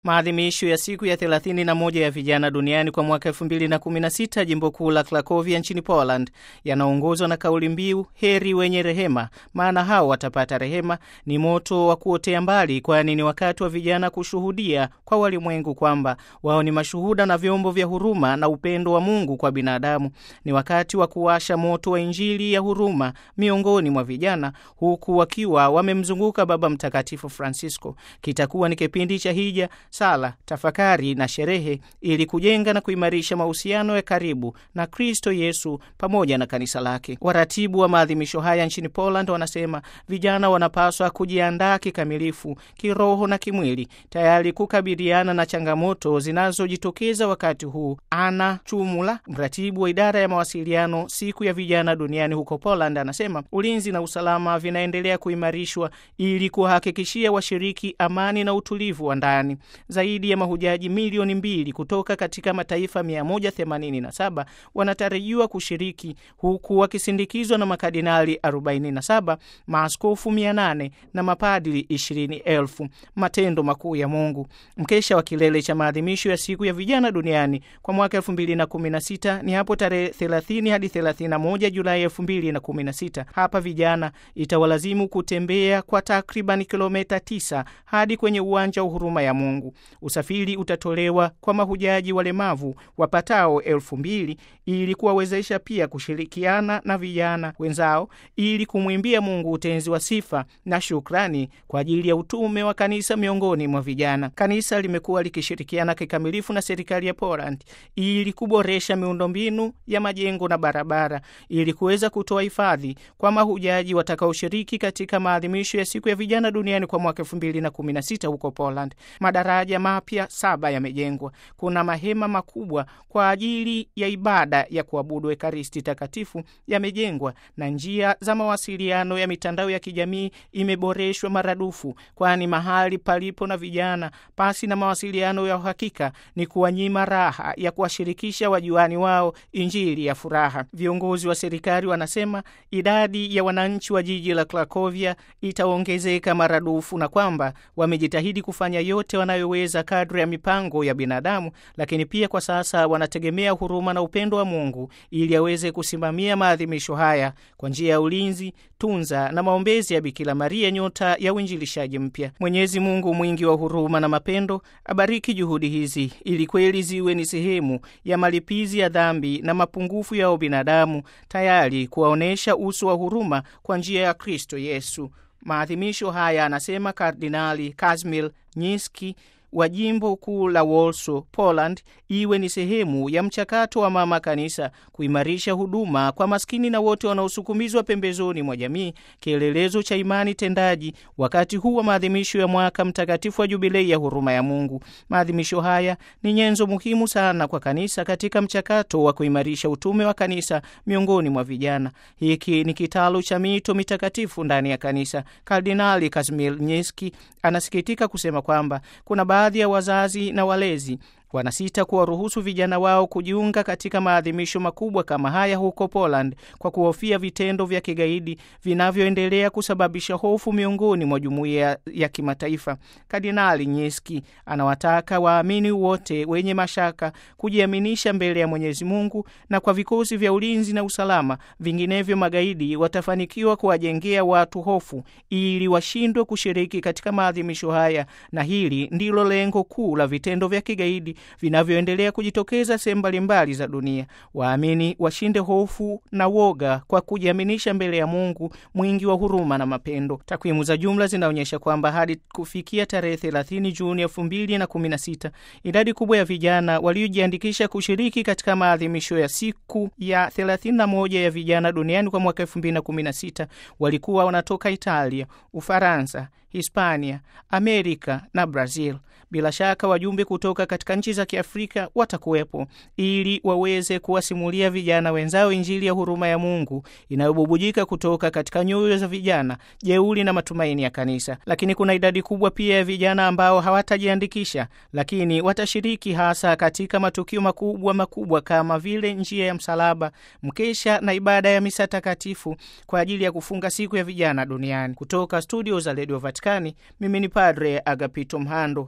Maadhimisho ya siku ya 31 ya vijana duniani kwa mwaka 2016 jimbo kuu la Krakovia nchini Poland yanaongozwa na kauli mbiu heri wenye rehema, maana hao watapata rehema. Ni moto wa kuotea mbali, kwani ni wakati wa vijana kushuhudia kwa walimwengu kwamba wao ni mashuhuda na vyombo vya huruma na upendo wa Mungu kwa binadamu. Ni wakati wa kuwasha moto wa Injili ya huruma miongoni mwa vijana, huku wakiwa wamemzunguka Baba Mtakatifu Francisco. Kitakuwa ni kipindi cha hija sala, tafakari na sherehe ili kujenga na kuimarisha mahusiano ya karibu na Kristo Yesu pamoja na kanisa lake. Waratibu wa maadhimisho haya nchini Poland wanasema vijana wanapaswa kujiandaa kikamilifu kiroho na kimwili, tayari kukabiliana na changamoto zinazojitokeza wakati huu. Ana Chumula, mratibu wa idara ya mawasiliano siku ya vijana duniani huko Poland, anasema ulinzi na usalama vinaendelea kuimarishwa ili kuwahakikishia washiriki amani na utulivu wa ndani. Zaidi ya mahujaji milioni mbili kutoka katika mataifa 187 wanatarajiwa kushiriki huku wakisindikizwa na makardinali 47, maaskofu 800 na mapadili 20,000. Matendo makuu ya Mungu. Mkesha wa kilele cha maadhimisho ya siku ya vijana duniani kwa mwaka 2016 ni hapo tarehe 30 hadi 31 Julai 2016. Hapa vijana itawalazimu kutembea kwa takriban kilomita 9 hadi kwenye uwanja wa huruma ya Mungu. Usafiri utatolewa kwa mahujaji walemavu wapatao elfu mbili ili kuwawezesha pia kushirikiana na vijana wenzao ili kumwimbia Mungu utenzi wa sifa na shukrani kwa ajili ya utume wa kanisa miongoni mwa vijana. Kanisa limekuwa likishirikiana kikamilifu na serikali ya Poland ili kuboresha miundombinu ya majengo na barabara ili kuweza kutoa hifadhi kwa mahujaji watakaoshiriki katika maadhimisho ya siku ya vijana duniani kwa mwaka 2016 huko Poland. Madaraja mapya saba yamejengwa. Kuna mahema makubwa kwa ajili ya ibada ya kuabudu Ekaristi Takatifu yamejengwa, na njia za mawasiliano ya mitandao ya kijamii imeboreshwa maradufu, kwani mahali palipo na vijana pasi na mawasiliano ya uhakika ni kuwanyima raha ya kuwashirikisha wajuani wao injili ya furaha. Viongozi wa serikali wanasema idadi ya wananchi wa jiji la Krakovia itaongezeka maradufu na kwamba wamejitahidi kufanya yote wanayoweza kadri ya mipango ya binadamu, lakini pia kwa sasa wanategemea huruma na upendo wa Mungu ili aweze kusimamia maadhimisho haya kwa njia ya ulinzi, tunza na maombezi ya Bikira Maria, nyota ya uinjilishaji mpya. Mwenyezi Mungu mwingi wa huruma na mapendo abariki juhudi hizi ili kweli ziwe ni sehemu ya malipizi ya dhambi na mapungufu yao binadamu, tayari kuwaonyesha uso wa huruma kwa njia ya Kristo Yesu. Maadhimisho haya, anasema Kardinali Kazimierz Nyiski wa jimbo kuu la Warsaw, Poland, iwe ni sehemu ya mchakato wa mama kanisa kuimarisha huduma kwa maskini na wote wanaosukumizwa pembezoni mwa jamii, kielelezo cha imani tendaji wakati huu wa maadhimisho ya mwaka mtakatifu wa jubilei ya huruma ya Mungu. Maadhimisho haya ni nyenzo muhimu sana kwa kanisa katika mchakato wa kuimarisha utume wa kanisa miongoni mwa vijana. Hiki ni kitalu cha mito mitakatifu ndani ya kanisa. Kardinali Kazimierz Nyiski anasikitika kusema kwamba kuna baadhi ya wazazi na walezi wanasita kuwaruhusu vijana wao kujiunga katika maadhimisho makubwa kama haya huko Poland kwa kuhofia vitendo vya kigaidi vinavyoendelea kusababisha hofu miongoni mwa jumuiya ya kimataifa. Kardinali Nyiski anawataka waamini wote wenye mashaka kujiaminisha mbele ya Mwenyezi Mungu na kwa vikosi vya ulinzi na usalama, vinginevyo magaidi watafanikiwa kuwajengea watu hofu ili washindwe kushiriki katika maadhimisho haya, na hili ndilo lengo kuu la vitendo vya kigaidi vinavyoendelea kujitokeza sehemu mbalimbali za dunia. Waamini washinde hofu na woga kwa kujiaminisha mbele ya Mungu mwingi wa huruma na mapendo. Takwimu za jumla zinaonyesha kwamba hadi kufikia tarehe 30 Juni 2016 idadi kubwa ya vijana waliojiandikisha kushiriki katika maadhimisho ya siku ya 31 ya vijana duniani kwa mwaka 2016 walikuwa wanatoka Italia, Ufaransa, Hispania, Amerika na Brazil. Bila shaka wajumbe kutoka katika nchi za Kiafrika watakuwepo ili waweze kuwasimulia vijana wenzao Injili ya huruma ya Mungu inayobubujika kutoka katika nyoyo za vijana, jeuri na matumaini ya kanisa. Lakini kuna idadi kubwa pia ya vijana ambao hawatajiandikisha, lakini watashiriki hasa katika matukio makubwa makubwa kama vile njia ya msalaba, mkesha na ibada ya misa takatifu kwa ajili ya kufunga siku ya vijana duniani. Kutoka studio za redio Vatikani, mimi ni Padre Agapito Mhando.